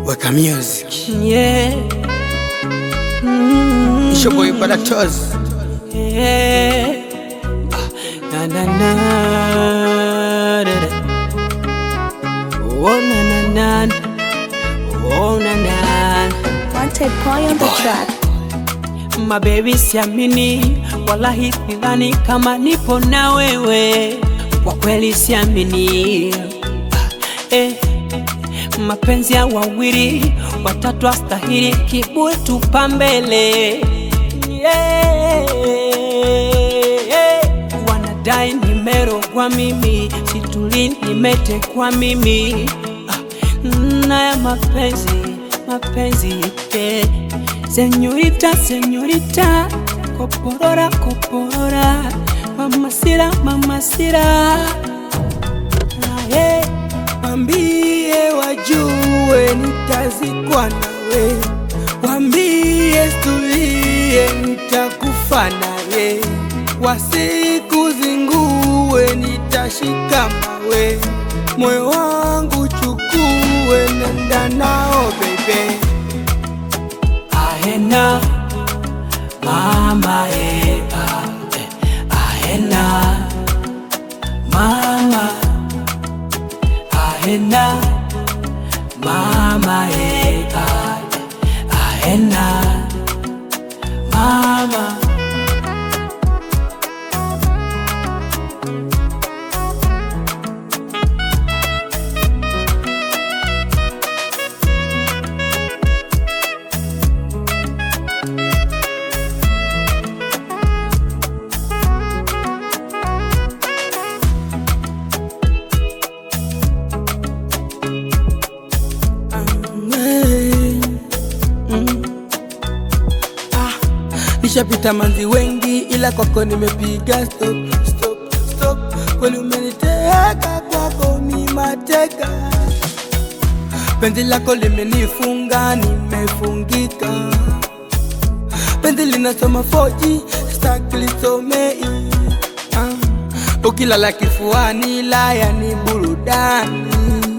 Weka music. Yeah. Mm, It's your boy Badatos. yeah. Na na na. da, da. Oh na na na. Oh na na. Wanted boy on the track. Mabebi, siamini, wallahi sidhani kama nipo na wewe, kwa kweli siamini. Eh, mapenzi ya wawili watatu astahili, kiburi tupa mbele. Yeah, wanadai nimerogwa mimi, situli nimetekwa mimi. Ah, na ya mapenzi mapenzi eh. Señorita, señorita, koporora, koporora, mamasira, mamasira. Aye, wambie wajue nitazikwa nawe, wambie stulie nitakufa naye, wasikuzingue nitashika mawe, moyo wangu chukue, nenda nao baby. Ahena mama eh, ah, eh, ahena mama ahena mama eh, ah, eh, ahena mama Ah, nishapita manzi wengi ila kwako nimepiga stop, stop, stop. Kweli umeniteka kwako ni mateka, penzi lako limenifunga nimefungika, penzi linasoma 4G staki lisomei ah, ukilala kifuani laya ni burudani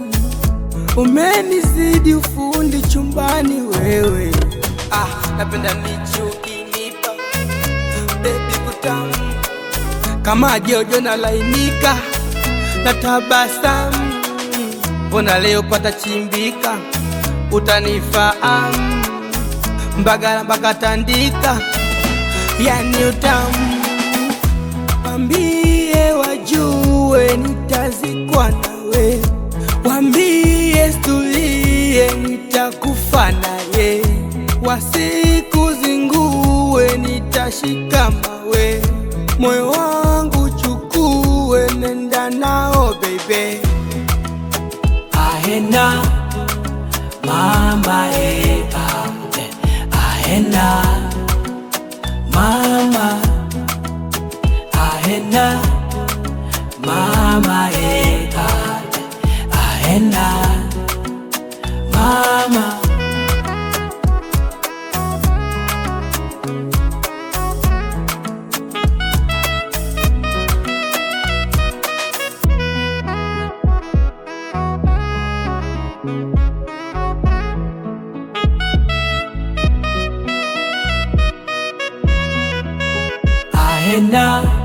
Umenizidi ufundi chumbani wewe, ah, napenda nichukinipa bebi kutamu kama jojo na lainika na tabasamu, mbona leo pata chimbika, utanifahamu mbagala mpaka tandika, yani utamu Wambie wajue nitazikwa nawe, wambie stulie nitakufa naye, wasikuzingue nitashika mawe, moyo wangu chukue, nenda nao baby. ahena mama eh, ah, eh, ahena mama ahena mama eh, ah, eh, ahena mama ahena